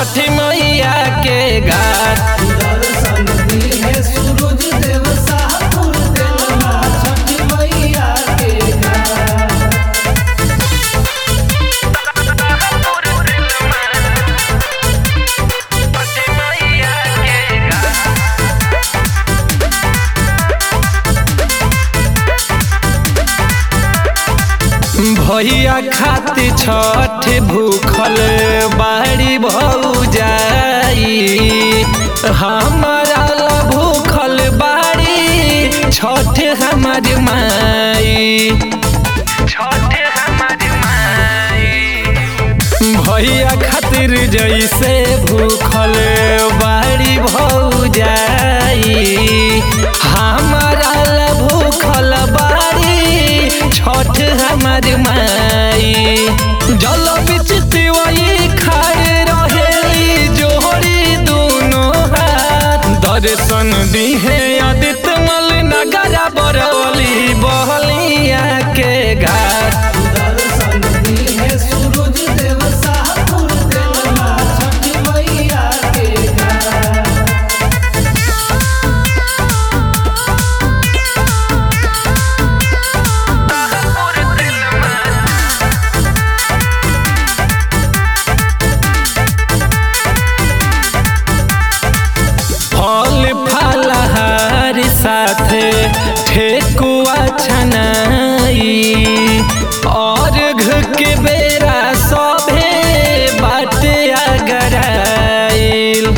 छठी मैया के घाट दर्शन दिहे सूरज देव सापुर देलमा छठी मैया के घाट भैया खातिर छठ भूखल बाड़ी भौजाई हमारा ला भूखल बाड़ी छठ हमार माई छठ हमार माई भैया खातिर जैसे भूखल बाड़ी भौजाई हमारा ला भूखल बाड़ी छठ हमार माई जल बिच तिवई खड़े रहेली जोड़ी दोनों हाथ दर्शन दिहे आदित्य मल नगरा बरौली बहलिया के घाट दर्शन दिहे सूरज देव सापुर देलमा छठी मैया के घाट फल फलहार साथे ठेकुआ छनाई और घ के बेरा सभे बाटे अगराइल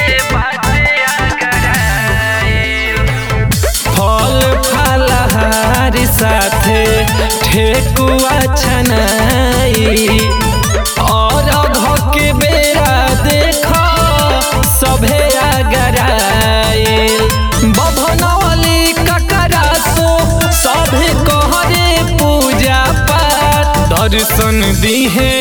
फल फलहार साथे ठेकुआ छनाई और घ के बेरा देख सभे अगराइल बभनवली ककरासो सभे कहरे पूजा पाठ दर्शन दिहे